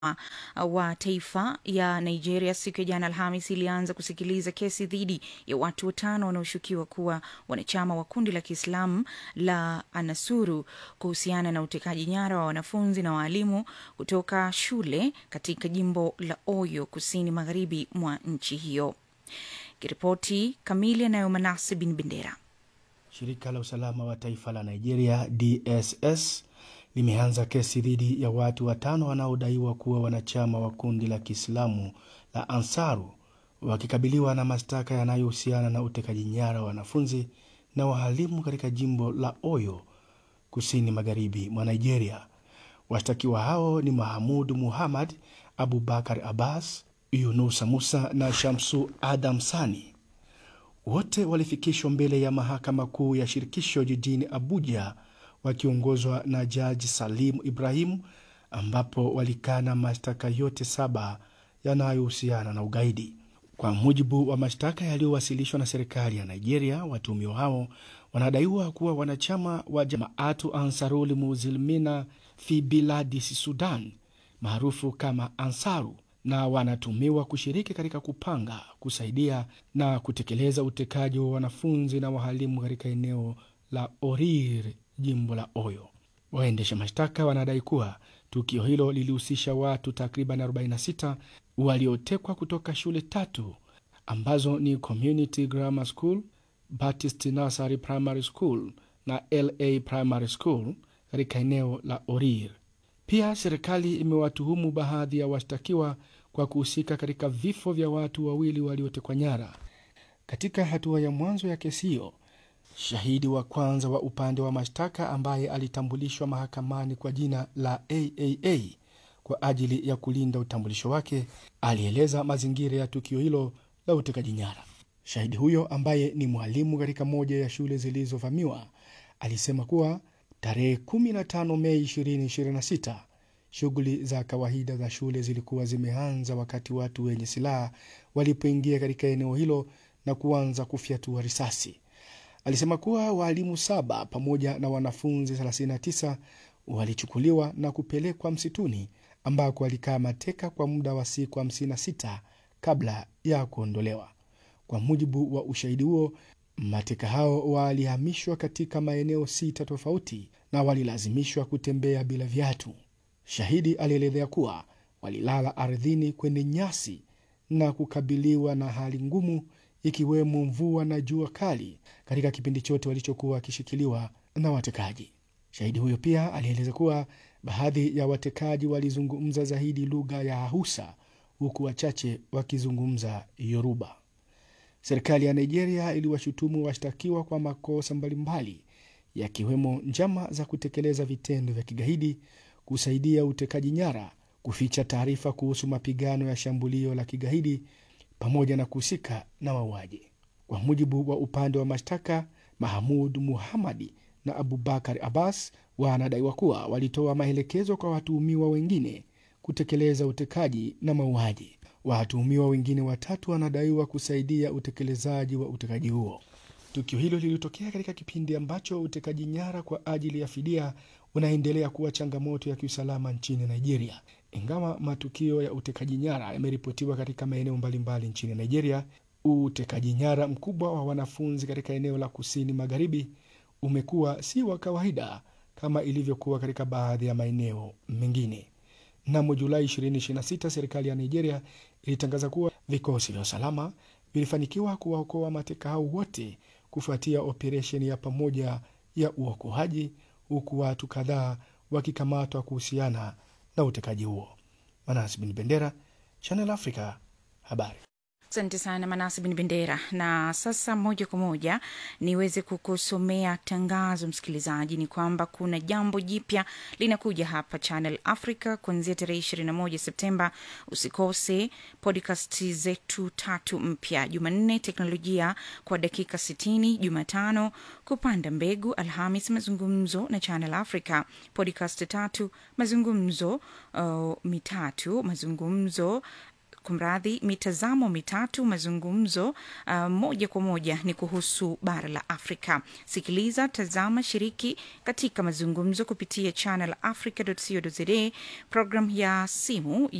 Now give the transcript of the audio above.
wa taifa ya Nigeria siku ya jana Alhamis ilianza kusikiliza kesi dhidi ya watu watano wanaoshukiwa kuwa wanachama wa kundi la Kiislamu la Anasuru kuhusiana na utekaji nyara wa wanafunzi na waalimu kutoka shule katika jimbo la Oyo kusini magharibi mwa nchi hiyo. Kiripoti kamili anayo Manase bin Bendera. Shirika la usalama wa taifa la Nigeria DSS limeanza kesi dhidi ya watu watano wanaodaiwa kuwa wanachama wa kundi la Kiislamu la Ansaru wakikabiliwa na mashtaka yanayohusiana na utekaji nyara wa wanafunzi na wahalimu katika jimbo la Oyo kusini magharibi mwa Nigeria. Washtakiwa hao ni Mahamudu Muhammad, Abubakar Abbas, Yunusa Musa na Shamsu Adam Sani. Wote walifikishwa mbele ya mahakama kuu ya shirikisho jijini Abuja wakiongozwa na jaji Salim Ibrahim, ambapo walikana mashtaka yote saba yanayohusiana na ugaidi. Kwa mujibu wa mashtaka yaliyowasilishwa na serikali ya Nigeria, watuhumiwa hao wanadaiwa kuwa wanachama wa Jamaatu Ansarul Muzilmina fi Biladis Sudan maarufu kama Ansaru na wanatumiwa kushiriki katika kupanga, kusaidia na kutekeleza utekaji wa wanafunzi na wahalimu katika eneo la Orir, jimbo la Oyo. Waendesha mashtaka wanadai kuwa tukio hilo lilihusisha watu takriban 46 waliotekwa kutoka shule tatu ambazo ni Community Grammar School, Baptist Nursery Primary School na LA Primary School katika eneo la Orir. Pia serikali imewatuhumu baadhi ya washtakiwa kwa kuhusika katika vifo vya watu wawili waliotekwa nyara. Katika hatua ya mwanzo ya kesi hiyo, shahidi wa kwanza wa upande wa mashtaka ambaye alitambulishwa mahakamani kwa jina la AAA kwa ajili ya kulinda utambulisho wake alieleza mazingira ya tukio hilo la utekaji nyara. Shahidi huyo ambaye ni mwalimu katika moja ya shule zilizovamiwa alisema kuwa tarehe 15 Mei 2026 shughuli za kawaida za shule zilikuwa zimeanza wakati watu wenye silaha walipoingia katika eneo hilo na kuanza kufyatua risasi. Alisema kuwa waalimu saba pamoja na wanafunzi 39 walichukuliwa na kupelekwa msituni ambako walikaa mateka kwa muda wa siku 56 kabla ya kuondolewa. Kwa mujibu wa ushahidi huo, mateka hao walihamishwa katika maeneo sita tofauti na walilazimishwa kutembea bila viatu. Shahidi alielezea kuwa walilala ardhini kwenye nyasi na kukabiliwa na hali ngumu ikiwemo mvua na jua kali katika kipindi chote walichokuwa wakishikiliwa na watekaji. Shahidi huyo pia alieleza kuwa baadhi ya watekaji walizungumza zaidi lugha ya Hausa huku wachache wakizungumza Yoruba. Serikali ya Nigeria iliwashutumu washtakiwa kwa makosa mbalimbali yakiwemo njama za kutekeleza vitendo vya kigaidi, kusaidia utekaji nyara, kuficha taarifa kuhusu mapigano ya shambulio la kigaidi pamoja na kuhusika na mauaji. Kwa mujibu wa upande wa mashtaka, Mahamud Muhamadi na Abubakar Abbas wanadaiwa kuwa walitoa maelekezo kwa watuhumiwa wengine kutekeleza utekaji na mauaji. Watuhumiwa wengine watatu wanadaiwa kusaidia utekelezaji wa utekaji huo. Tukio hilo lilitokea katika kipindi ambacho utekaji nyara kwa ajili ya fidia unaendelea kuwa changamoto ya kiusalama nchini Nigeria. Ingawa matukio ya utekaji nyara yameripotiwa katika maeneo mbalimbali nchini Nigeria, utekaji nyara mkubwa wa wanafunzi katika eneo la kusini magharibi umekuwa si wa kawaida kama ilivyokuwa katika baadhi ya maeneo mengine. Mnamo Julai 2026 serikali ya Nigeria ilitangaza kuwa vikosi vya usalama vilifanikiwa kuwaokoa mateka hao wote kufuatia operesheni ya pamoja ya uokoaji, huku watu kadhaa wakikamatwa kuhusiana na utekaji huo. Manas Bin Bendera, Channel Africa, habari. Asante sana Manasi Bin Bendera. Na sasa moja kwa moja niweze kukusomea tangazo, msikilizaji, ni kwamba kuna jambo jipya linakuja hapa Channel Africa kuanzia tarehe 21 Septemba. Usikose podcast zetu tatu mpya: Jumanne teknolojia kwa dakika 60, Jumatano kupanda mbegu, Alhamis mazungumzo na Channel Africa, podcast tatu mazungumzo uh, mitatu mazungumzo kumradhi, mitazamo mitatu, mazungumzo uh, moja kwa moja ni kuhusu bara la Afrika. Sikiliza, tazama, shiriki katika mazungumzo kupitia channel africa.co.za, program ya simu